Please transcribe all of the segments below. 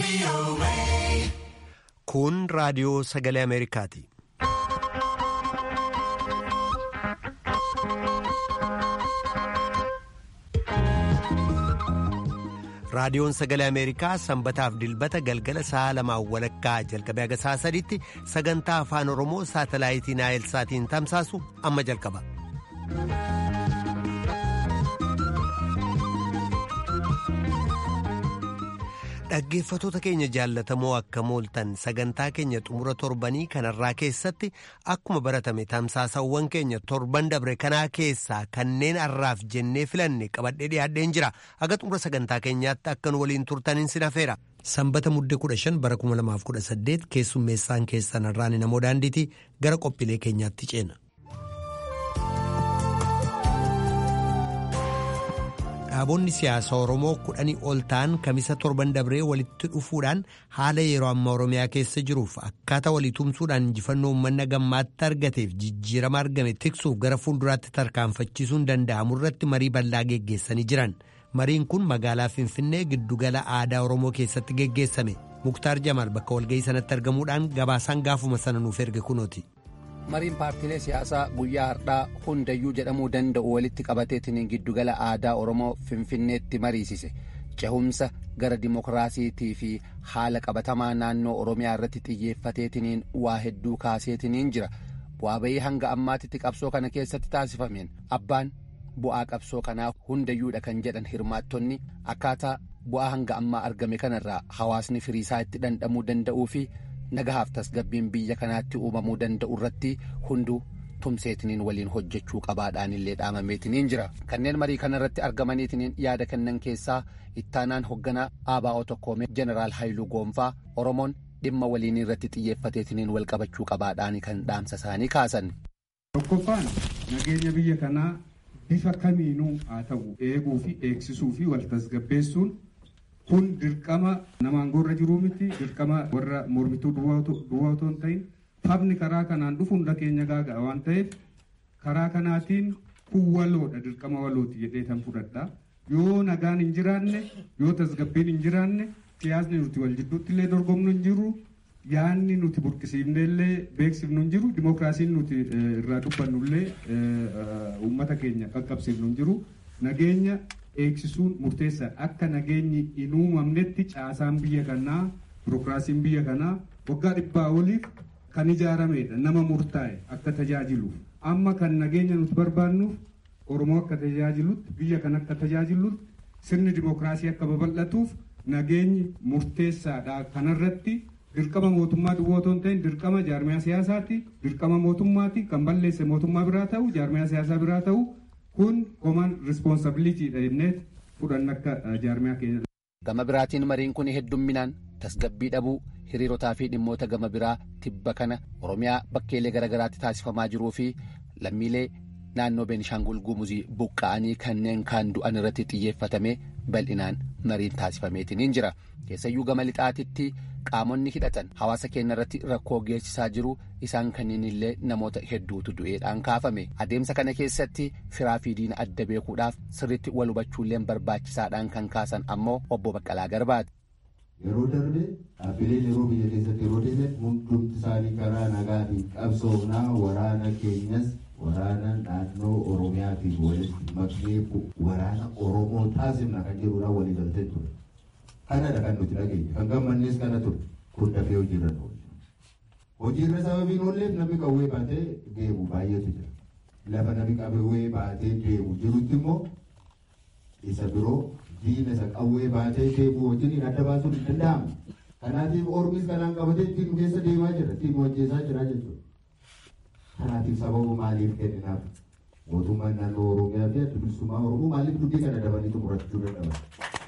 Kun raadiyoo sagalee Ameerikaati. Raadiyoon sagalee Ameerikaa sanbataaf dilbata galgala sa'a lamaan walakkaa jalqabee haga sa'a sadiitti sagantaa afaan Oromoo saatalaayitii Naayilsaatiin tamsaasu amma jalqaba. Dhaggeeffatoota keenya jaallatamoo akka mooltan sagantaa keenya xumura torbanii kanarraa keessatti akkuma baratame tamsaasawwan keenya torban dabre kanaa keessaa kanneen har'aaf jennee filanne qabadhee dhiyaadheen jira aga xumura sagantaa keenyaatti akkan waliin turtaniin sin hafeera. Sanbata muddee kudha shan bara kuma lamaaf kudha saddeet keessummeessaan keessan irraan namoo daandiitii gara qophiilee keenyaatti ceena. Dhaabonni siyaasaa Oromoo kudhanii ol ta'an kamisa torban dabree walitti dhufuudhaan haala yeroo ammaa Oromiyaa keessa jiruuf akkaataa walii tumsuudhaan injifannoo uummanna gammaatti argateef jijjiirama argame tiksuuf gara fuulduraatti tarkaanfachiisuun danda'amu irratti marii bal'aa geggeessanii jiran. Mariin kun magaalaa Finfinnee giddugala aadaa Oromoo keessatti geggeessame. Muktaar Jamaal bakka walga'ii sanatti argamuudhaan gabaasaan gaafuma sana nuuf erge kunooti. mariin paartiilee siyaasaa guyyaa har'aa hundayyuu jedhamuu danda'u walitti qabateetiin giddugala aadaa oromoo finfinneetti mariisise cehumsa gara dimokiraasiitii fi haala qabatamaa naannoo oromiyaa irratti xiyyeeffateetiniin waa hedduu kaaseetiniin jira bu'aa bayii hanga ammaatitti qabsoo kana keessatti taasifameen abbaan bu'aa qabsoo kanaa hundayyuudha kan jedhan hirmaattonni akkaataa bu'aa hanga ammaa argame kanarraa hawaasni firiisaa itti dhandhamuu danda'uu fi nagahaaf tasgabbiin biyya kanaatti uumamuu danda'u irratti hunduu tumseetiniin waliin hojjechuu qabaadhaan illee dhaamameetiniin jira kanneen marii kana irratti argamaniitiniin yaada kennan keessaa ittaanaan hoogganaa ABO tokkoomee jeneraal haayiluu goonfaa oromoon dhimma waliin irratti xiyyeeffateetiniin wal qabachuu qabaadhaan kan dhaamsa isaanii kaasan. tokkoffaan nageenya biyya kanaa bifa kamiinuu haa ta'u eeguu fi eegsisuu fi wal tasgabbeessuun. kun dirqama nama aangoorra jiruu miti dirqama warra mormituu duwwaa otoo hin ta'in taphni karaa kanaan dhufu hunda keenya gaaga'a waan ta'eef karaa kanaatiin kun waloodha dirqama walooti jedhee tan fudhadha yoo nagaan hin jiraanne yoo tasgabbiin hin jiraanne siyaasni nuti wal jidduutti illee dorgomnu hin jiru yaanni nuti burqisiifne illee beeksifnu hin jiru dimookiraasiin nuti irraa dubbannu illee uummata keenya qaqqabsiifnu hin jiru nageenya eegsisuun murteessaadha akka nageenyi hin uumamnetti caasaan biyya kanaa birokiraasiin biyya kanaa waggaa dhibbaa oliif kan ijaaramedha nama murtaa'e akka tajaajiluuf amma kan nageenya nuti barbaannuuf oromoo akka tajaajilutti biyya kan akka tajaajilutti sirni dimookiraasii akka babal'atuuf nageenyi murteessaadha kanarratti dirqama mootummaa duwwaa otoo hin ta'in dirqama jaarmiyaa siyaasaati dirqama mootummaati kan balleesse mootummaa biraa ta'u jaarmiyaa siyaasaa biraa ta'u kun koman rispoonsabiliitiidha jennee fudhanna akka jaarmiyaa keenya. Gama biraatiin mariin kun heddumminaan tasgabbii dhabuu hiriirotaa fi dhimmoota gama biraa tibba kana Oromiyaa bakkeelee garaagaraatti taasifamaa jiruu fi lammiilee naannoo Beenishaangul Gumuzii buqqa'anii kanneen kaan du'an irratti xiyyeeffatame bal'inaan mariin taasifameetiin jira. Keessayyuu gama lixaatitti qaamonni hidhatan hawaasa keenya irratti rakkoo geessisaa jiru isaan kanneen illee namoota hedduutu du'eedhaan kaafame adeemsa kana keessatti firaa fi diina adda beekuudhaaf sirritti wal hubachuullee barbaachisaadhaan kan kaasan ammoo obbo Baqqalaa Garbaati. Yeroo darbe dhaabbileen yeroo biyya keessatti yeroo deeman hundumti isaanii karaa nagaatiin qabsoomnaa waraana keenyas waraana naannoo Oromiyaatiin walitti maknee waraana Oromoo taasifna kan jedhuudhaan walii galtee ture. Kanadha kan nuti dhageenye kan gammannees kana ture kun dafee hojiirra nu hojiirra sababiin oolleef namni qawwee baatee deemu baay'eetu jira. Lafa namni qawwee baatee deemu jirutti immoo isa biroo diina isa qawwee baatee deemu wajjin adda baasuun hin danda'amu. Kanaatiif ormis kanaan qabatee ittiin keessa deemaa jira ittiin hojjetaa jira jechuudha. Kanaatiif sababa maaliif kenninaaf mootummaan naannoo Oromiyaa fi adda bilisummaa Oromoo maaliif dubbii kana dabanii xumurachuu dadhaban?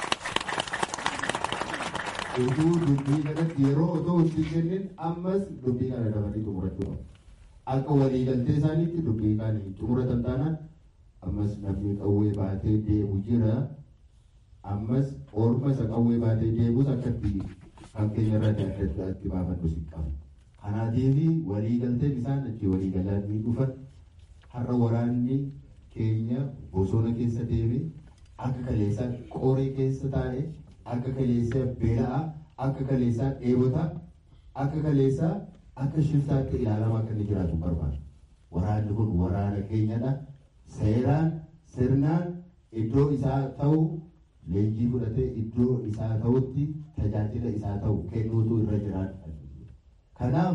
utuu dubbii kanatti yeroo otoo itti kennin ammas dubbii kana dabanii xumurachuu qabu. Akka waliigaltee isaaniitti dubbii kana xumuratan taanaan ammas namni qawwee baatee deemu jira. Ammas orma isa qawwee baatee deemus akka itti kan keenya irra adda addaatti baafannu si qabu. Kanaatiif waliigalteen isaan achi waliigalanii dhufan har'a waraanni keenya bosona keessa deeme akka kaleessa qoree keessa taa'e akka kaleessa beela'a akka kaleessaa dheebota akka kaleessaa akka shiftaatti ilaalamaa akka inni jiraatu barbaada. Waraanni kun waraana keenyadha. Seeraan sirnaan iddoo isaa ta'u leenjii fudhatee iddoo isaa ta'utti tajaajila isaa ta'u kennuutu irra jiraata. Kanaaf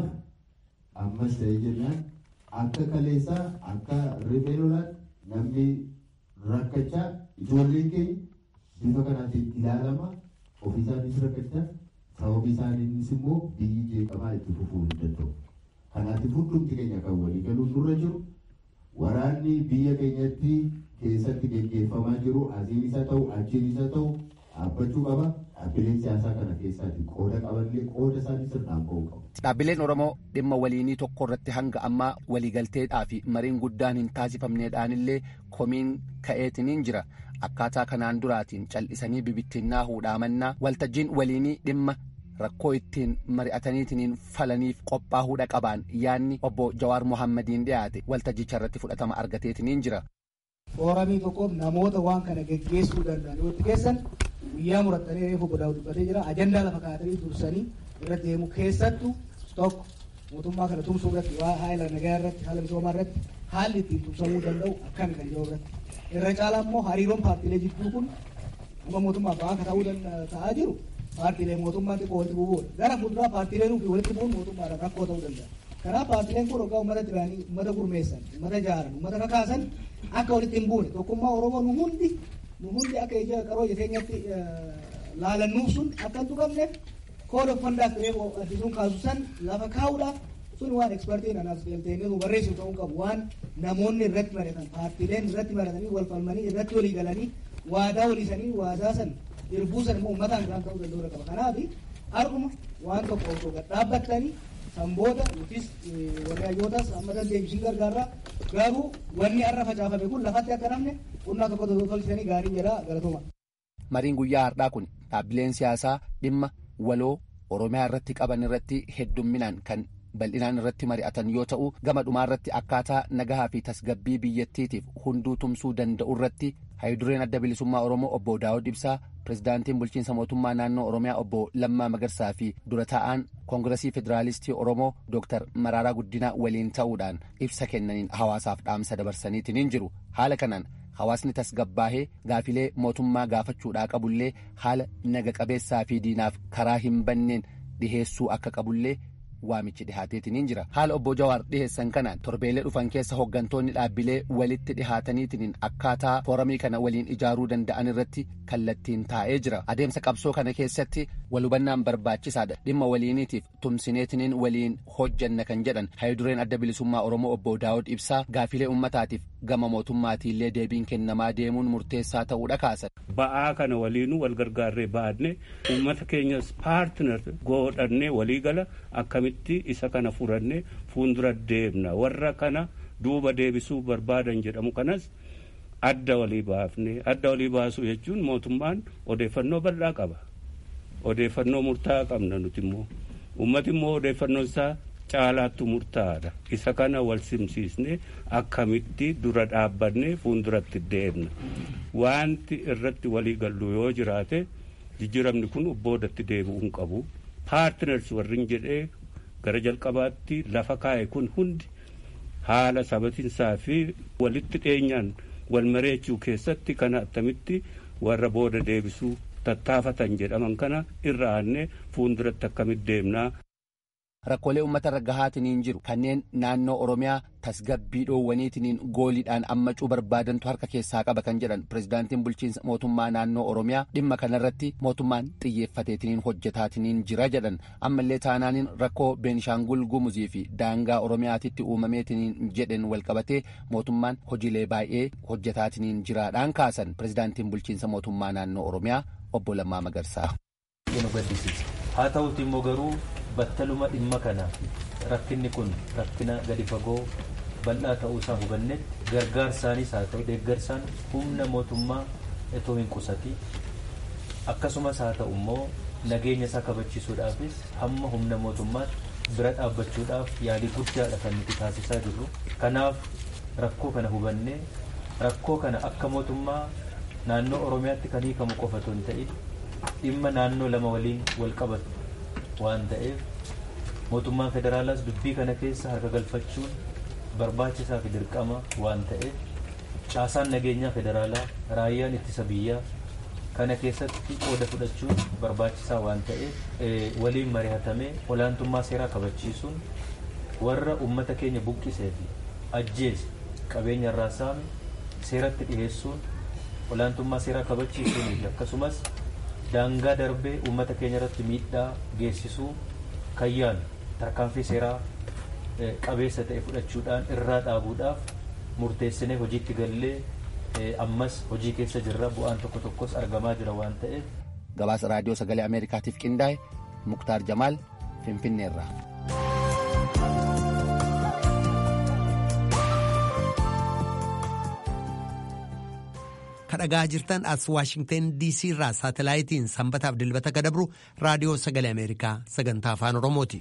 ammas ta'ee jennaan akka kaleessaa akka riphee lolaan namni rakkachaa ijoolleen keenya bifa kanaatiin ilaalama ofii isaaniis rakkachaa sababii isaaniinis immoo biyyi jeeqamaa itti fufuu hin danda'u. Kanaatiif hundumti keenya kan walii galuun nurra jiru waraanni biyya keenyatti keessatti gaggeeffamaa jiru asiin isa ta'u achiin isa ta'u dhaabbachuu qaba. Dhaabbileen siyaasaa kana keessaatti qooda qabanillee qooda isaanii sirnaan ba'uu qabu. Dhaabbileen Oromoo dhimma waliinii tokko irratti hanga ammaa waliigalteedhaa fi mariin guddaan hin taasifamneedhaanillee komiin ka'eetiniin jira. Akkaataa kanaan duraatiin cal'isanii bibittinnaa huudhaamannaa waltajjiin waliinii dhimma rakkoo ittiin mari'ataniitiin falaniif qophaa'uudha qabaan yaanni obbo Jawaar Mohammadiin dhiyaate waltajjicha irratti fudhatama argateetiniin jira. Fooramii tokkoof namoota waan kana geggeessuu danda'an yoo itti keessan guyyaa murattanii reefu godhaa dubbatee jira ajandaa lafa kaa'atanii dursanii irratti deemu keessattuu tokko mootummaa kana tumsuu irratti waa haala nagaa irratti haala misoomaa irratti haalli ittiin tumsamuu danda'u akkami kan jiru irratti irra caalaa immoo hariiroon paartiilee jidduu kun amma mootummaa ba'aa akka ta'uu ta'aa jiru paartiilee mootummaa xiqqoo walitti bu'uudha gara fuulduraa paartiileen fi walitti bu'uun mootummaadhaan rakkoo ta'uu danda'a. Kanaaf paartiileen kun hoggaa uummata duraanii uummata gurmeessan uummata jaaran uummata kakaasan akka walitti hin buune tokkummaa Oromoo nu hundi nu hundi akka ija qaroo ija keenyatti laalannuuf sun akka hin tuqamneef kooda uffandaaf turee addisuun kaasu san lafa kaa'uudhaaf sun waan ekspertiin anaaf galteenii nu barreessu ta'uu qabu waan namoonni irratti mari'atan paartiileen irratti mari'atanii wal falmanii irratti walii galanii waadaa waliisanii waadaa san irbuu san immoo uummataan kan ta'uu danda'u qaba kanaaf har'uma waan tokko osoo gad dhaabbattanii sanboota yookiis warri hayyootas amma dandeebisiin gargaarraa garuu wanni har'a facaafame kun lafatti akka namne qonnaa tokko tolchisanii gaarii jedha galatuma. Mariin guyyaa har'aa kun dhaabbileen siyaasaa dhimma waloo Oromiyaa irratti qaban irratti heddumminaan kan bal'inaan irratti mari'atan yoo ta'u gama dhumaa irratti akkaataa nagahaa fi tasgabbii biyyattiitiif hunduu tumsuu danda'u irratti hayidureen adda bilisummaa Oromoo obbo Daawud Ibsaa pirezidaantiin bulchiinsa mootummaa naannoo Oromiyaa obbo Lammaa Magarsaa fi dura taa'aan koongiresii federaalistii Oromoo Dooktar Maraaraa Guddinaa waliin ta'uudhaan ibsa kennaniin hawaasaaf dhaamsa dabarsaniitiin jiru haala kanaan hawaasni tasgabbaahee gaafilee mootummaa gaafachuudhaa qabullee haala naga qabeessaa fi diinaaf karaa hin banneen dhiheessuu akka qabullee waamichi dhihaateetiin jira haala obbo Jawaar dhiheessan kanaan torbeelee dhufan keessa hooggantoonni dhaabbilee walitti dhihaataniitiin akkaataa fooramii kana waliin ijaaruu danda'an irratti kallattiin taa'ee jira adeemsa qabsoo kana keessatti walhubannaan barbaachisaadha dhimma waliiniitiif tumsineetiniin waliin hojjanna kan jedhan hayidureen adda bilisummaa oromoo obbo daawud ibsaa gaafilee ummataatiif gama mootummaatiillee deebiin kennamaa deemuun murteessaa ta'uudha kaasan. ba'aa kana waliinuu wal gargaarree baadne uummata keenyas paartinar godhannee waliigala akkamitti isa kana furannee fuuldura deemna warra kana duuba deebisuu barbaadan jedhamu kanas adda walii baafne adda walii baasuu jechuun mootummaan odeeffannoo bal'aa qaba odeeffannoo murtaa'aa qabna nuti immoo uummati immoo odeeffannoo isaa caalaattu murtaa'aadha isa kana wal simsiisne akkamitti dura dhaabbanne fuulduratti deemna wanti irratti walii gallu yoo jiraate jijjiiramni kun boodatti deebi'uu hin qabu paartiners warrin jedhee gara jalqabaatti lafa kaa'e kun hundi haala sabatinsaa fi walitti dhiyeenyaan wal mareechuu keessatti kana attamitti warra booda deebisuu tattaafatan jedhaman kana irra aanne fuulduratti akkamitti deemnaa. Rakkoolee uummata irra gahaatiniin jiru kanneen naannoo Oromiyaa tasgabbii dhoowwaniitiniin gooliidhaan ammacuu barbaadantu harka keessaa qaba kan jedhan pirezidaantiin bulchiinsa mootummaa naannoo Oromiyaa dhimma kanarratti mootummaan xiyyeeffateetiniin hojjetaatiniin jira jedhan ammallee taanaaniin rakkoo Beenishaangul Gumuzii fi daangaa Oromiyaatitti uumameetiniin jedhen walqabatee mootummaan hojiilee baay'ee hojjetaatiniin jiraadhaan kaasan pirezidaantiin bulchiinsa mootummaa naannoo Oromiyaa obbo Lammaa Magarsaa. Haa ta'uuti immoo garuu battaluma dhimma kana rakkinni kun rakkina gadi fagoo bal'aa ta'uu isaa hubannetti gargaarsaanis haa ta'u deeggarsaan humna mootummaa itoo hin qusati akkasumas haa ta'u immoo nageenya isaa kabachiisuudhaafis hamma humna mootummaatti bira dhaabbachuudhaaf yaalii guddaadha kan nuti taasisaa jirru kanaaf rakkoo kana hubannee rakkoo kana akka mootummaa naannoo oromiyaatti kan hiikamu qofa otoo hin ta'in dhimma naannoo lama waliin wal qabatu waan ta'eef mootummaan federaalaas dubbii kana keessa harka galfachuun barbaachisaa fi dirqama waan ta'eef caasaan nageenyaa federaalaa raayyaan ittisa biyyaa kana keessatti qooda fudhachuun barbaachisaa waan ta'eef waliin mari'atamee olaantummaa seeraa kabachiisuun warra ummata keenya buqqisee fi ajjeese qabeenya irraa saame seeratti dhiheessuun olaantummaa seeraa kabachiisuunii fi akkasumas daangaa darbee ummata keenya irratti miidhaa geessisuu kayyaan tarkaanfii seeraa qabeessa ta'e fudhachuudhaan irraa dhaabuudhaaf murteessinee hojiitti gallee ammas hojii keessa jirra bu'aan tokko tokkos argamaa jira waan ta'eef. Gabaasa raadiyoo sagalee Ameerikaatiif qindaa'e Muktaar Jamaal Finfinneerraa. kadhagaa jirtan as waashingten diisii irraa saatalaayitiin sanbataaf dilbata kadabru raadiyoo sagalee ameerikaa sagantaa afaan oromooti.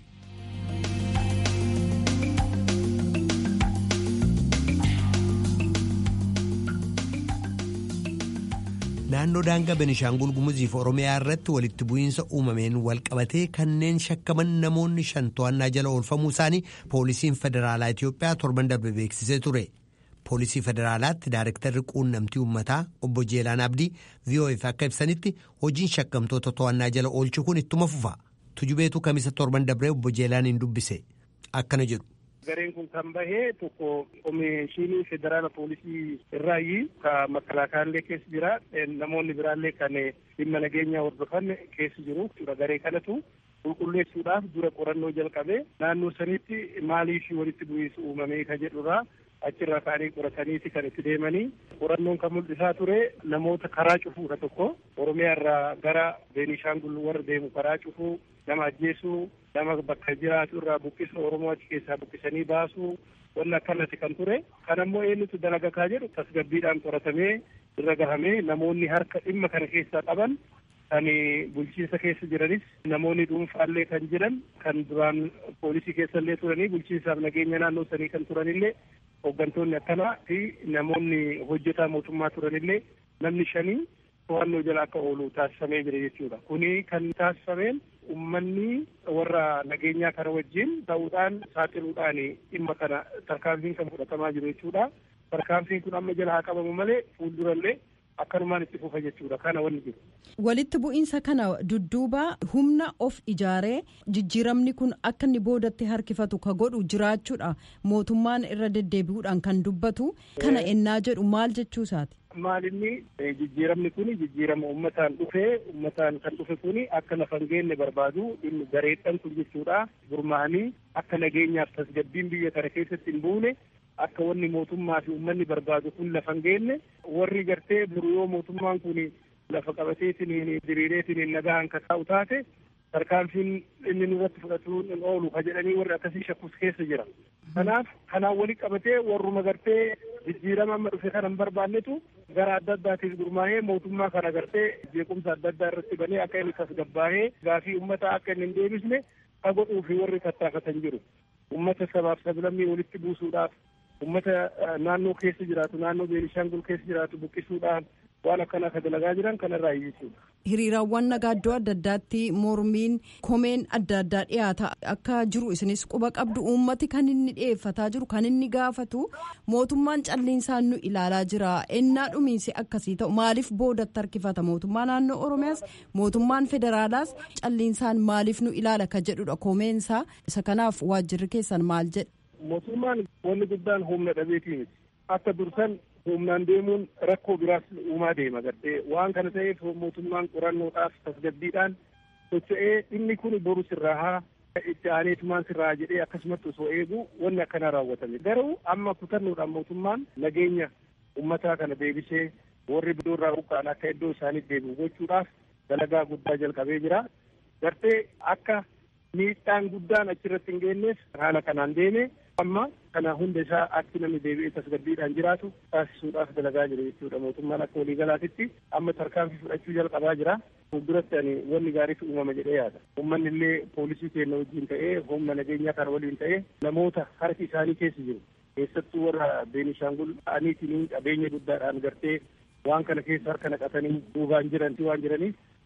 naannoo daangaa benishaangul gumuziif oromiyaa irratti walitti bu'iinsa uumameen walqabatee kanneen shakkaman namoonni shan to'annaa jala oolfamuu isaanii poolisiin federaalaa itiyoophiyaa torban darbe beeksisee ture. poolisii federaalaatti daarektarri quunnamtii uummataa obbo Jeelaan Abdii VOF akka ibsanitti hojiin shakkamtoota to'annaa jala oolchuu kun ittuma fufa. Tujubeetu kamisa torban dabree obbo Jeelaan hin dubbise. Akkana jedhu. Gareen kun kan bahee tokko komishinii federaala poolisii irraayi ka makalaakaallee keessa jira namoonni biraallee kan dhimma nageenyaa hordofan keessa jiru garee kanatu qulqulleessuudhaaf dura qorannoo jalqabe naannoo sanitti maaliif walitti bu'iinsa uumamee ka jedhurraa achirraa ka'anii qorataniiti kan itti deemanii qorannoon kan mul'isaa ture namoota karaa cufuudha tokko oromiyaa irraa gara beenishaangul warra deemu karaa cufuu nama ajjeesuu nama bakka jiraatu irraa buqqisa oromoo achi keessaa buqqisanii baasuu wanni akkanatti kan ture kan ammoo eenyutu dalagakaa jedhu tasgabbiidhaan qoratamee irra gahamee namoonni harka dhimma kana keessaa qaban kan bulchiinsa keessa jiranis namoonni dhuunfaallee kan jiran kan duraan poolisii keessallee turanii bulchiinsaaf nageenya naannoo sanii kan turanillee hooggantoonni akkanaa fi namoonni hojjetaa mootummaa turanillee namni shanii to'annoo jala akka oolu taasifamee jira jechuudha. Kuni kan taasifameen uummanni warra nageenyaa kana wajjin ta'uudhaan saaxiluudhaan dhimma kana tarkaanfiin kan fudhatamaa jiru jechuudha. Tarkaanfiin kun amma jala haa qabamu malee fuuldurallee akkanumaan itti fufa jechuudha kana wanni jiru. Walitti bu'iinsa kana dudduuba humna of ijaaree jijjiiramni kun akka inni boodatti harkifatu ka godhu jiraachuudha mootummaan irra deddeebi'uudhaan kan dubbatu kana ennaa jedhu maal jechuu isaati. Maalinni jijjiiramni kun jijjiirama uummataan dhufee uummataan kan dhufe kun akka lafa hin geenye barbaadu dhimmi gareedhaan kun jechuudha gurmaa'anii akka nageenyaaf tasgabbiin biyya kana keessatti hin buune akka wanni mootummaa fi uummanni barbaadu kun lafa hin geenye warri gartee buru yoo mootummaan kun lafa qabateetiin diriireetiin nagaan ka taa'u taate tarkaanfiin inni nurratti fudhatuun hin oolu ka jedhanii warri akkasii shakkus keessa jira. Kanaaf kanaan wali qabatee warruma gartee jijjiirama amma dhufe kana hin barbaannetu gara adda addaatiif gurmaa'ee mootummaa kana gartee jeequmsa adda addaa irratti banee akka inni tasgabbaa'ee gaafii uummataa akka inni hin deebisne ka godhuu fi warri tattaafatan jiru. Uummata sabaaf sablammii walitti buusuudhaaf ummata naannoo keessa jiraatu naannoo beenishaangul keessa jiraatu buqqisuudhaan waan akkanaa ka dalagaa jiran kanarraa jechuudha. Hiriiraawwan nagaa iddoo adda addaatti mormiin komeen adda addaa dhiyaata akka jiru isinis quba qabdu uummati kan inni dhiyeeffataa jiru kan inni gaafatu mootummaan calliinsaan nu ilaalaa jira ennaa dhumiinsi akkasii ta'u maaliif boodatti harkifata mootummaa naannoo oromiyaas mootummaan federaalaas calliinsaan maaliif nu ilaala ka jedhudha komeensaa isa kanaaf waajjirri keessan maal jedha. mootummaan wanni guddaan humna dhabeetii miti akka dursan humnaan deemuun rakkoo biraas uumaa deema gartee waan kana ta'eef mootummaan qorannoodhaaf tasgabbiidhaan socho'ee inni kun boru sirraa haa itti aaneetumaan sirraa jedhee akkasumatti osoo eegu wanni akkanaa raawwatame garuu amma kutannoodhaan mootummaan nageenya ummataa kana deebisee warri bidoorraa buqqa'an akka iddoo isaaniif deebi'u gochuudhaaf dalagaa guddaa jalqabee jira gartee akka miidhaan guddaan achirratti hin geenyeef haala kanaan deeme amma kana hunda isaa akki namni deebi'ee tasgabbiidhaan jiraatu taasisuudhaaf dalagaa jira jechuudha mootummaan akka waliigalaatitti amma tarkaanfii fudhachuu jalqabaa jira fuulduratti ani wanni gaariitu uumama jedhee yaada uummanni illee poolisii keenya wajjin ta'ee humna nageenyaa kana waliin ta'ee namoota harki isaanii keessa jiru keessattuu warra beenishaangul ta'aniitiin qabeenya guddaadhaan gartee waan kana keessa harka naqatanii duubaan jiranti waan jiraniif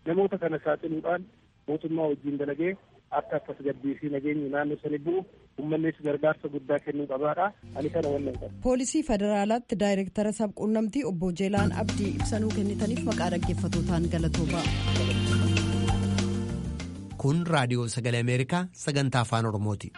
namoota kana saaxiluudhaan mootummaa wajjin dalagee akka tasgabbii fi nageenyi naannoo sani bu'u uummannis gargaarsa guddaa kennuu qabaadha ani kana wannan qaba. poolisii federaalaatti daayireektara sabquunnamtii obbo Jeelaan Abdii ibsanuu kennitaniif maqaa dhaggeeffatootaan galatoomaa. kun raadiyoo sagalee ameerikaa sagantaa afaan oromooti.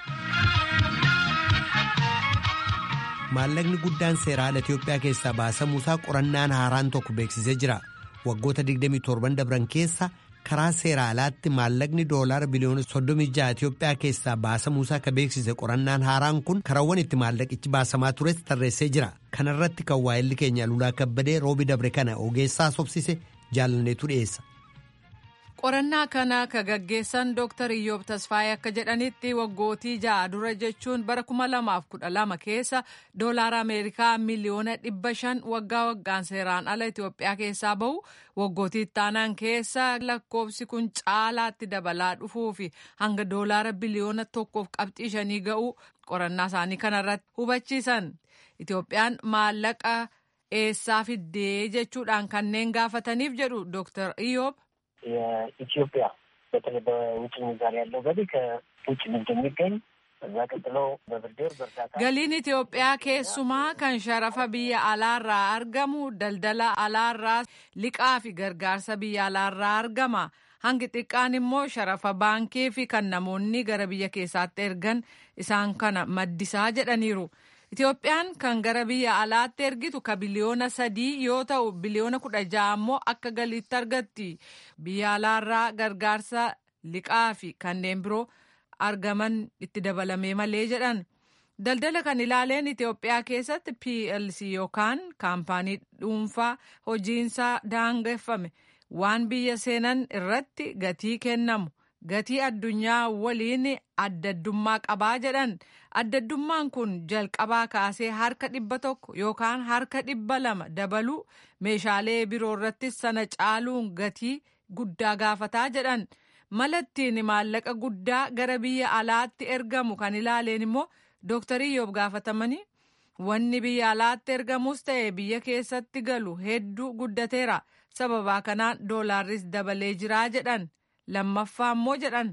maallaqni guddaan seeraan itiyoophiyaa keessaa baasamuusaa qorannaan haaraan tokko beeksisee jira waggoota 27 dabran keessa karaa seera alaatti maallaqni doolaara biliyoona 36 itiyoophiyaa keessaa baasamuusaa akka beeksise qorannaan haaraan kun karaawwan itti maallaqichi baasamaa tures tarreessee jira kanarratti kan waa'elli keenya lulaa kabbadee roobi dabre kana ogeessaa sobsise jaalanneetu dhiyeessa. qorannaa kana ka gaggeessan dooktar iyyoob tasfaayee akka jedhanitti waggootii ja'a dura jechuun bara 2012 keessa doolaara ameerikaa miliyoona 500 waggaa waggaan seeraan ala itiyoophiyaa keessaa bahu waggootii ittaanaan keessa lakkoofsi kun caalaatti dabalaa dhufuu fi hanga doolaara biliyoona tokkoof qabxii shanii ga'u qorannaa isaanii kanarratti hubachiisan itiyoophiyaan maallaqa eessaa fiddee jechuudhaan kanneen gaafataniif jedhu dooktar iyyoob. የኢትዮጵያ በተለይ በውጭ ምንዛሪ ያለው ገቢ ከውጭ ንግድ የሚገኝ እዛ ቀጥሎ በብድር በእርዳታ galiin Itoophiyaa keessumaa kan sharafa biyya alaarraa argamu daldala alaarraa liqaa fi gargaarsa biyya alaarraa argama hangi xiqqaan immoo sharafa baankii fi kan namoonni gara biyya keessaatti ergan isaan kana maddisaa jedhaniiru. Itoophiyaan kan gara biyya alaatti ergitu ka biliyoona sadii yoo ta'u biliyoona kudha ja'a immoo akka galiitti argatti biyya alaarraa gargaarsa liqaa fi kanneen biroo argaman itti dabalamee malee jedhan daldala kan ilaaleen Itoophiyaa keessatti PLC yookaan kaampaanii dhuunfaa hojiinsaa daangeffame waan biyya seenan irratti gatii kennamu. gatii addunyaa waliin addaddummaa qabaa jedhan addaddummaan kun jalqabaa kaasee harka dhibba tokko yookaan harka dhibba lama dabaluu meeshaalee biroo irrattis sana caaluun gatii guddaa gaafataa jedhan malattiin maallaqa guddaa gara biyya alaatti ergamu kan ilaaleen immoo dooktarii yoob gaafatamanii wanni biyya alaatti ergamus ta'e biyya keessatti galu hedduu guddateera sababaa kanaan doolaarris dabalee jiraa jedhan. lammaffaa immoo jedhan.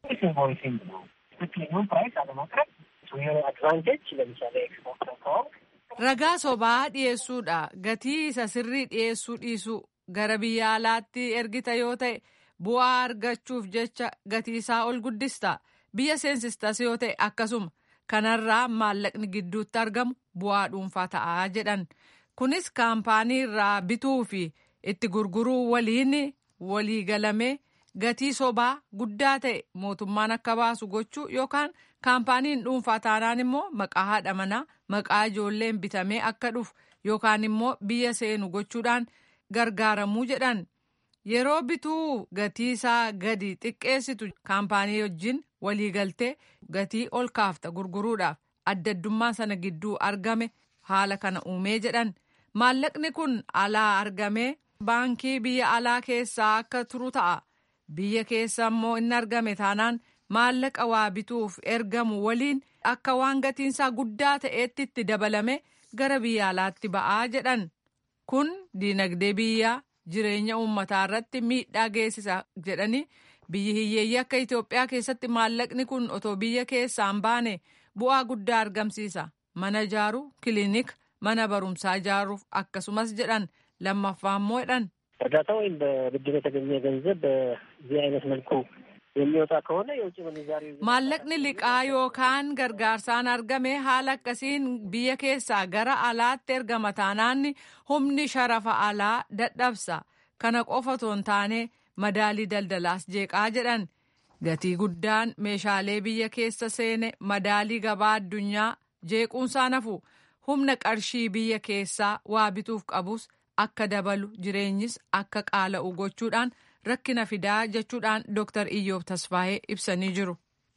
ragaa sobaa dhiyeessuudha gatii isa sirrii dhiyeessuu dhiisuu gara biyya alaatti ergita yoo ta'e bu'aa argachuuf jecha gatii isaa ol guddista biyya seensistas yoo ta'e akkasuma kanarraa maallaqni gidduutti argamu bu'aa dhuunfaa ta'aa jedhan kunis kaampaanii irraa bituu fi itti gurguruu waliin walii galamee. gatii sobaa guddaa ta'e mootummaan akka baasu gochuu yookaan kaampaaniin dhuunfaa taanaan immoo maqaa haadha manaa maqaa ijoolleen bitamee akka dhufu yookaan immoo biyya seenu gochuudhaan gargaaramuu jedhan yeroo bituu gatii isaa gadi xiqqeessitu kaampaanii wajjin waliigaltee gatii ol kaafta gurguruudhaaf addaddummaa sana gidduu argame haala kana uumee jedhan maallaqni kun alaa argamee baankii biyya alaa keessaa akka turu ta'a. biyya keessa immoo inni argame taanaan maallaqa waa bituuf ergamu waliin akka waan gatiinsaa guddaa ta'eetti itti dabalame gara biyya alaatti ba'aa jedhan kun diinagdee biyyaa jireenya uummataa irratti miidhaa geessisa jedhanii biyyi hiyyeeyyii akka Itoophiyaa keessatti maallaqni kun otoo biyya keessaa hin baane bu'aa guddaa argamsiisa mana ijaaruu kiliinika mana barumsaa ijaaruuf akkasumas jedhan lammaffaa immoo jedhan. እርዳታ ወይም በብድር የተገኘ ገንዘብ በዚህ አይነት መልኩ የሚወጣ ከሆነ የውጭ ምንዛሪ maallaqni liqaa yookaan gargaarsaan argame haala akkasiin biyya keessaa gara alaatti ergama taanaanni humni sharafa alaa dadhabsa kana qofa otoo hin taane madaalii daldalaas jeeqaa jedhan gatii guddaan meeshaalee biyya keessa seene madaalii gabaa addunyaa jeequunsaa nafu humna qarshii biyya keessaa waa bituuf qabus akka dabalu jireenyis akka qaala'u gochuudhaan rakkina fidaa jechuudhaan Dr. Iyyoob Tasfaayee ibsanii jiru.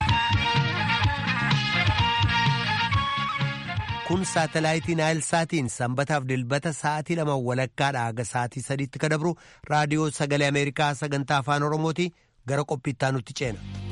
Kun saatalaayitii Naayilsaatiin sanbataaf dilbata sa'aatii lama walakkaadha haga sa'aatii sadiitti ka dabru raadiyoo sagalee Ameerikaa sagantaa afaan Oromooti gara qophiittaa nutti ceena.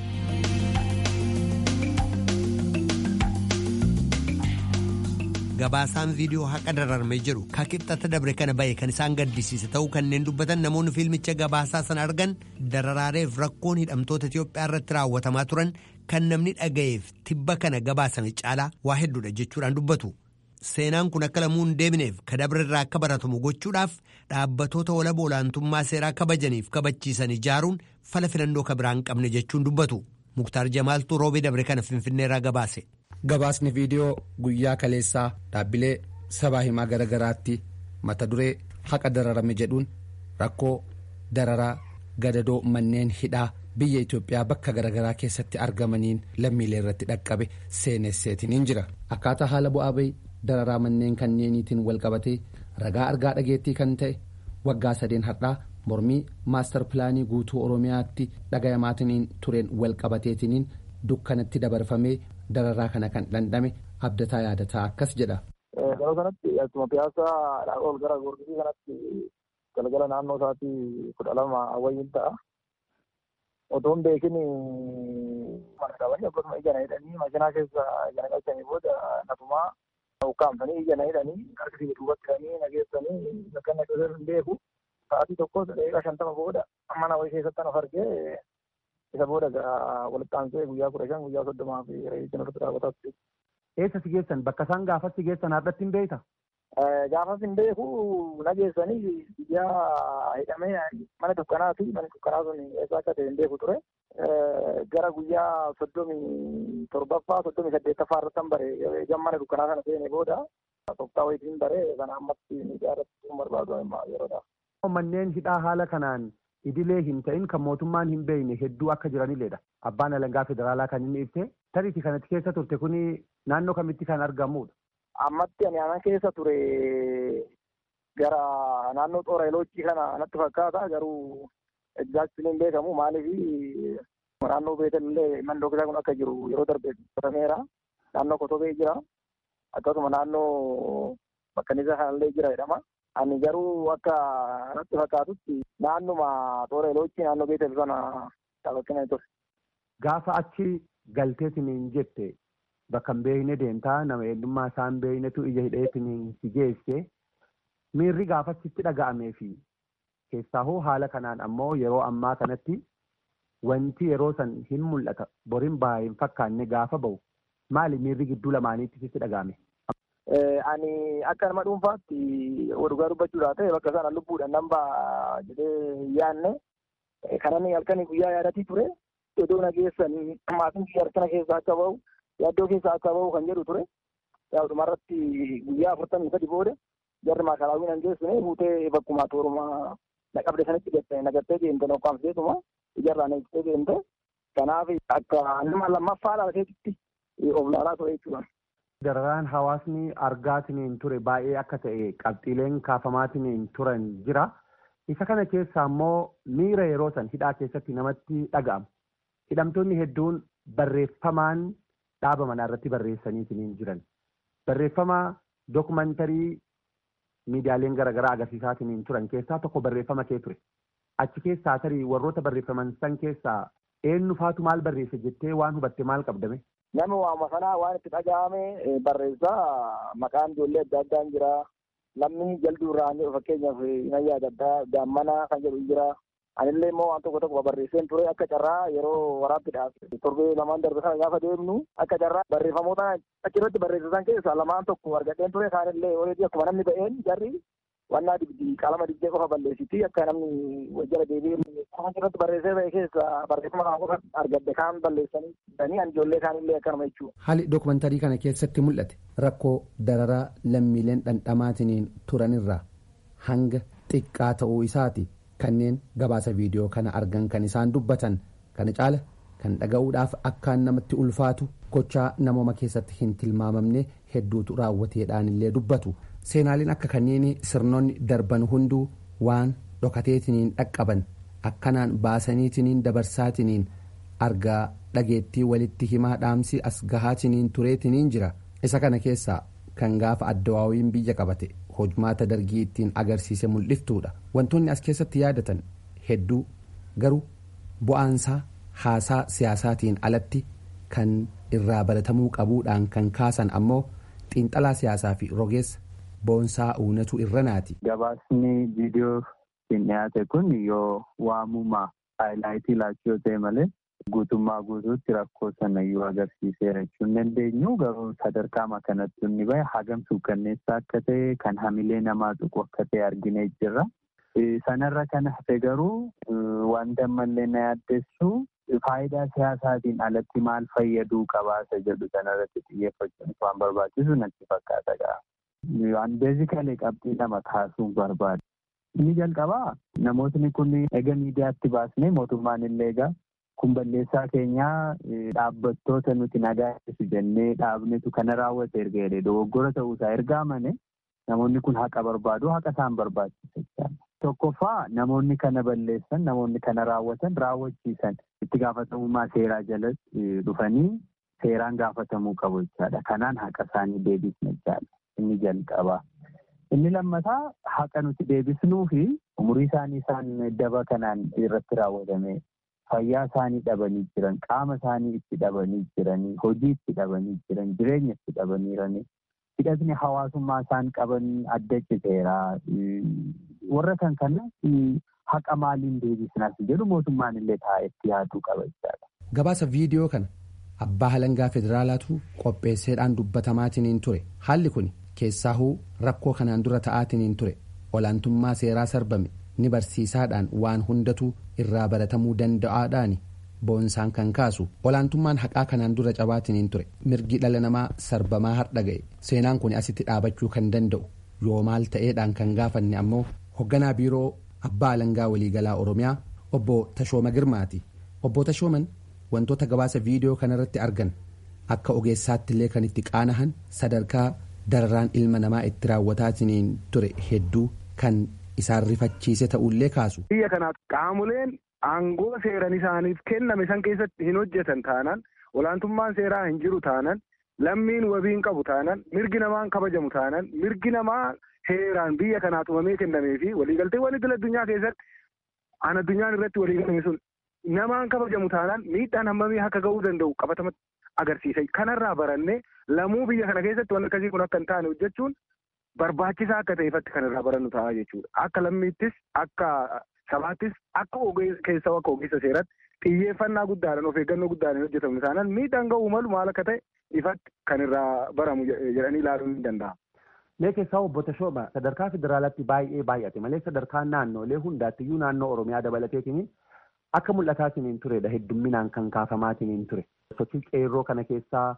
gabaasaan viidiyoo haqa dararame jedhu ka qixxata dabre kana bahe kan isaan gaddisiise ta'uu kanneen dubbatan namoonni fiilmicha gabaasaa sana argan dararaareef rakkoon hidhamtoota Itiyoophiyaa irratti raawwatamaa turan kan namni dhaga'eef tibba kana gabaasame caalaa waa hedduudha jechuudhaan dubbatu. Seenaan kun akka lamuu hin deebineef ka dabre irraa akka baratamu gochuudhaaf dhaabbatoota walaba olaantummaa seeraa kabajaniif kabachiisan ijaaruun fala filannoo ka biraan qabne jechuun dubbatu. Muktaar Jamaaltuu roobee dabre kana Finfinneerraa gabaase. Gabaasni viidiyoo guyyaa kaleessaa dhaabbilee sabaa himaa garaa garaatti mata duree haqa dararame jedhuun rakkoo dararaa gadadoo manneen hidhaa biyya Itoophiyaa bakka garaagaraa keessatti argamaniin lammiilee irratti dhaqqabe seenesseetiniin jira. Akkaataa haala bu'aa bahii dararaa manneen kanneeniitiin walqabatee ragaa argaa dhageettii kan ta'e waggaa sadeen har'aa mormii maastar pilaanii guutuu oromiyaatti dhagayamaatiniin tureen walqabateetiniin dukkanatti dabarfamee dararaa kana kan dhandhame abdataa yaadataa akkas jedha. Yeroo kanatti akkuma piyaasaa ol gara goorgisii kanatti galgala naannoo isaatii kudha lama wayyiin ta'a. Otoo hin beekin mana qabanii akkasuma ijana hidhanii makiinaa keessa ijana galchanii booda nafumaa ukkaamsanii ijana hidhanii harka sibiila duubatti hidhanii nageessanii bakka inni akka hin beeku. Sa'aatii tokko daqiiqaa shantama booda mana wayii keessatti of argee isa booda walitti aansee guyyaa kudha shan guyyaa soddomaa fi reeyitiin irratti raawwataa ture. Eessa si geessan bakka isaan gaafas si geessan har'atti hin beekta? Gaafas hin beeku nageessanii guyyaa hidhamee mana dukkanaa fi mana dukkanaa sun eessa akka ta'e hin beeku ture. Gara guyyaa soddomii torbaffaa soddomii saddeettaffaa irratti han bare gammana dukkanaa sana seene booda tooftaa wayitiin bare kana ammatti miidiyaa irratti barbaadu yeroodhaaf. Manneen hidhaa haala kanaan idilee hin ta'in kan mootummaan hin beekne hedduu akka jiranilleedha. Abbaan alangaa federaalaa kan inni ibse tariitii kanatti keessa turte kuni naannoo kamitti kan argamudha. Ammatti ani ana keessa ture gara naannoo xooreeloochii kana natti fakkaata garuu egzaaktiin hin beekamu maaliif naannoo beetellee mandoo kun akka jiru yeroo darbe qotameera. Naannoo kotobee jira. Akkasuma naannoo bakkanisa kanallee jira jedhama. Ani garuu akka natti fakkaatutti naannuma xooreeloochii naannoo beetel sana taphatina ture. Gaafa achi galteetiniin jette bakka hin beekne deemtaa nama eenyummaa isaa hin beeknetu ija hidheetiniin si geesse miirri gaafachitti dhaga'amee fi keessaa hoo haala kanaan ammoo yeroo ammaa kanatti wanti yeroo san hin mul'ata boriin baay'ee hin fakkaanne gaafa ba'u maali miirri gidduu lamaaniitti sitti dhaga'ame. Ani akka nama dhuunfaatti dhugaa dubbachuudhaa ta'e bakka sana lubbuudhaan nan ba'a jedhee yaanne kanan halkanii guyyaa yaadatii ture iddoo nageessanii maatiin harkana keessaa akka ba'u yaaddoo keessaa akka ba'u kan jedhu ture. Dhumarratti guyyaa afurtamii sadi booda jarri maakalaawwiin hin geessine fuutee bakkuma toorumaa na qabde sanitti nagattee deemte nokkaamseetuma ijarraa neeqsitee deemte. Kanaaf akka nama lammaffaa dhalateetitti of laalaa ture jechuudha. Dararaan hawaasni argaatiniin ture baay'ee akka ta'e qabxiileen kaafamaatiniin turan jira. Isa kana keessa ammoo miira yeroo san hidhaa keessatti namatti dhaga'ama. Hidhamtoonni hedduun barreeffamaan dhaaba manaa irratti barreessaniitiniin jiran. Barreeffama dookumantarii miidiyaaleen garaagaraa agarsiisaatiniin turan keessaa tokko barreeffama kee ture. Achi keessaa tarii warroota barreeffaman san keessaa eenyu faatu maal barreesse jettee waan hubatte maal qabdame? Nama waama sanaa waan itti dhaga'ame barreessaa maqaan ijoollee adda addaan jira. Lammii jalduu irraa fakkeenyaaf na yaadaddaa daammana kan jedhu jira. Anillee immoo waan tokko tokko barreesseen ture akka carraa yeroo waraabbiidhaaf torbee lamaan darbe kana gaafa deemnu akka carraa barreeffamoota achirratti barreessisan keessaa lamaan tokko argadheen ture kaanillee oreedii akkuma namni ba'een jarri wannaa dibdii qalama dibdee qofa balleessiti akka namni wajjira deebi'ee kan irratti barreessee ba'e keessa barreeffama kana qofa argadde kaan balleessanii danii an ijoollee kaanillee akkanuma jechuudha. Haalli dookumantarii kana keessatti mul'ate rakkoo dararaa lammiileen dhandhamaatiniin turanirraa hanga xiqqaa ta'uu isaati kanneen gabaasa viidiyoo kana argan kan isaan dubbatan kana caala kan dhaga'uudhaaf akkaan namatti ulfaatu gochaa namooma keessatti hin tilmaamamne hedduutu raawwateedhaan illee dubbatu. seenaaliin akka kanneen sirnoonni darban hunduu waan dhokateetiniin dhaqqaban akkanaan baasaniitiniin dabarsaatiniin argaa dhageettii walitti himaa dhaamsi as gahaatiniin tureetiniin jira isa kana keessaa kan gaafa addawaawiin biyya qabate hojmaata dargii ittiin agarsiise mul'iftuudha wantoonni as keessatti yaadatan hedduu garuu bu'aansaa haasaa siyaasaatiin alatti kan irraa baratamuu qabuudhaan kan kaasan ammoo xiinxalaa siyaasaa fi rogeessa boonsaa uunatu irranaati. Gabaasni viidiyoo hin dhiyaate kun yoo waamuma haayilaayitii laachuu yoo ta'e malee guutummaa guutuutti rakkoo sana yoo agarsiiseera jechuun dandeenyu garuu sadarkaa kanatti inni bahe hagam suukkanneessaa akka ta'e kan hamilee namaa tuqu akka ta'e arginee jirra. Sanarra kan hafe garuu wanta ammallee na yaaddessu faayidaa siyaasaatiin alatti maal fayyaduu qabaasa jedhu sanarratti xiyyeeffachuun waan barbaachisu natti fakkaata ga'a. Waan beezikalee qabxii lama kaasuun barbaada. Inni jalqabaa namootni kun egaa miidiyaatti baasnee mootummaan illee egaa kun balleessaa keenyaa dhaabbattoota nuti nagaasisu jennee dhaabnetu kana raawwate erga jedhee dogoggora ta'uusaa erga amane namoonni kun haqa barbaadu haqa isaan barbaachisa jechaadha. Tokkoffaa namoonni kana balleessan namoonni kana raawwatan raawwachiisan itti gaafatamummaa seeraa jala dhufanii seeraan gaafatamuu qabu jechaadha. Kanaan haqa isaanii deebisna jechaadha. Inni jalqabaa. Inni lammataa haqa nuti deebisnuu fi umurii isaanii isaan daba kanaan irratti raawwatame fayyaa isaanii dhabanii jiran qaama isaanii itti dhabanii jiranii hojii itti dhabanii jiran jireenya itti dhabanii jiranii hidhatni hawaasummaa isaan qaban adda citeera warra kan kana haqa maaliin deebisnaas jedhu mootummaan illee taa'etti yaaduu qaba jechaadha. Gabaasa viidiyoo kana abbaa halangaa federaalaatu qopheesseedhaan dubbatamaatiin ture haalli kun keessaahuu rakkoo kanaan dura ta'aatiin ture olaantummaa seeraa sarbame ni barsiisaadhaan waan hundatu irraa baratamuu danda'aadhaan boonsaan kan kaasu olaantummaan haqaa kanaan dura cabaatiin ture mirgi dhala namaa sarbamaa har'a ga'e seenaan kun asitti dhaabachuu kan danda'u yoo maal ta'eedhaan kan gaafanne ammoo hoogganaa biiroo abbaa alangaa waliigalaa oromiyaa obbo tashooma girmaati obbo tashooman wantoota gabaasa viidiyoo kanarratti argan akka ogeessaatti illee kan itti qaanahan sadarkaa dararaan ilma namaa itti raawwataatiin ture hedduu kan isaan rifachiise ta'ullee kaasu. Biyya kanaaf qaamoleen aangoo seeran isaaniif kenname san keessatti hin hojjetan taanaan olaantummaan seeraa hin jiru taanaan lammiin wabiin qabu taanaan mirgi namaan kabajamu taanaan mirgi namaa heeraan biyya kanaa tumamee kennamee fi waliigalteewwan idil addunyaa keessatti an addunyaan irratti waliigalame sun namaan kabajamu taanaan miidhaan hammamii akka ga'uu danda'u qabatamatti agarsiisa. Kanarraa barannee lamuu biyya kana keessatti waan akkasii kun akka hin taane hojjechuun barbaachisaa akka ta'eefatti kan irraa barannu ta'a jechuudha. Akka lammiittis akka sabaattis akka keessaa akka ogeessa seeratti xiyyeeffannaa guddaadhaan of eeggannoo guddaadhaan hojjetamu taanaan miidhaan ga'uu malu maal akka ta'e ifatti kan irraa baramu jedhanii ilaaluun ni danda'ama. Mee keessaa obbo Tashooma sadarkaa federaalaatti baay'ee baay'ate malee sadarkaa naannoolee hundaattiyyuu naannoo Oromiyaa dabalateetiin akka mul'ataatiin turedha heddumminaan kan kaafamaatiin ture. Sochii qeerroo kana keessaa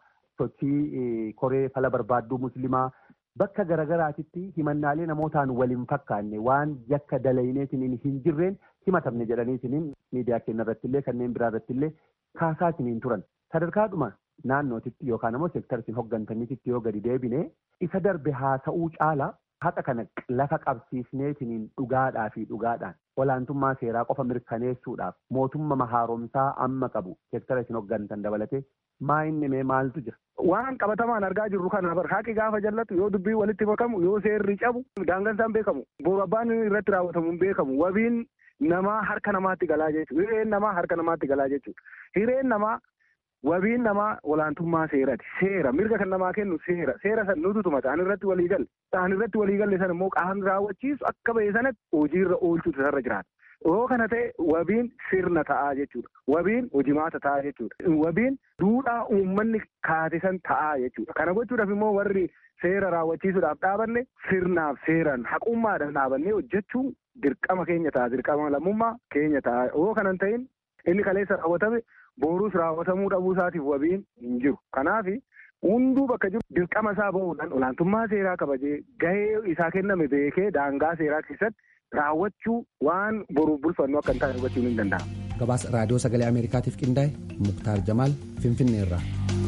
sochii koree fala barbaadduu musliimaa bakka garagaraatitti himannaalee namootaan waliin fakkaanne waan yakka dalayneetiin hin jirreen himatamne jedhaniitiin miidiyaa keenya irratti illee kanneen biraa irratti illee kaasaatiin turan. Sadarkaadhuma naannootitti yookaan immoo seektarsiin hoggantaniititti yoo gadi deebine isa darbe haa ta'uu caala haqa kana lafa qabsiisneetiin dhugaadhaa fi dhugaadhaan olaantummaa seeraa qofa mirkaneessuudhaaf mootummaa haaromsaa amma qabu seektara isin hoggantan dabalatee maa inni mee maaltu jira. Waan qabatamaan argaa jirru kana bar haqi gaafa jallatu yoo dubbii walitti makamu yoo seerri cabu daangaan isaan beekamu boru abbaan irratti raawwatamu hin beekamu wabiin namaa harka namaatti galaa jechuudha hireen namaa harka namaatti galaa jechuudha hireen namaa wabiin namaa olaantummaa seerati seera mirga kan namaa kennu seera seera san nutu tuma ta'an irratti walii galle ta'an irratti walii galle san immoo qaamni raawwachiisu akka ba'e sanatti hojiirra oolchuutu isarra jiraata. Yoo kana ta'e wabiin sirna ta'aa jechuudha. Wabiin hojimaata ta'aa jechuudha. Wabiin duudhaa uummanni kaate san ta'aa jechuudha. Kana gochuudhaaf immoo warri seera raawwachiisuudhaaf dhaabanne sirnaaf seeraan haqummaadhaan dhaabannee hojjechuun dirqama keenya ta'a. Dirqama lammummaa keenya ta'a. Yoo kana hin ta'in inni kaleessa raawwatame boruus raawwatamuu dhabuu isaatiif wabiin hin jiru. Kanaaf hunduu bakka jiru dirqama isaa bahuudhaan olaantummaa seeraa kabajee gahee isaa kenname beekee daangaa seeraa keessatti raawwachuu waan boruuf bulfannu akka hin taane hubachuun hin danda'amu. Gabaasa raadiyoo sagalee Ameerikaatiif qindaa'e Muktaar Jamaal Finfinneerraa.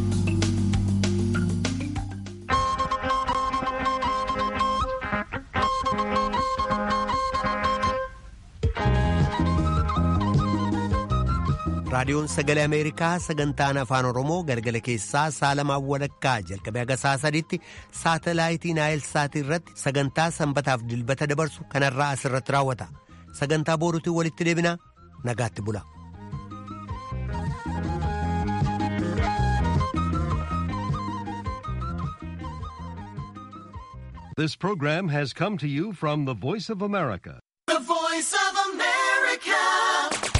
raadiyoon sagalee ameerikaa sagantaan afaan oromoo galgala keessaa saalamaan walakkaa jalqabee haga saa sadiitti saatalaayitii naayilsaatii irratti sagantaa sanbataaf dilbata dabarsu kanarraa asirratti raawwata sagantaa booruutiin walitti deebinaa nagaatti bula. This program has come to you from the Voice of America,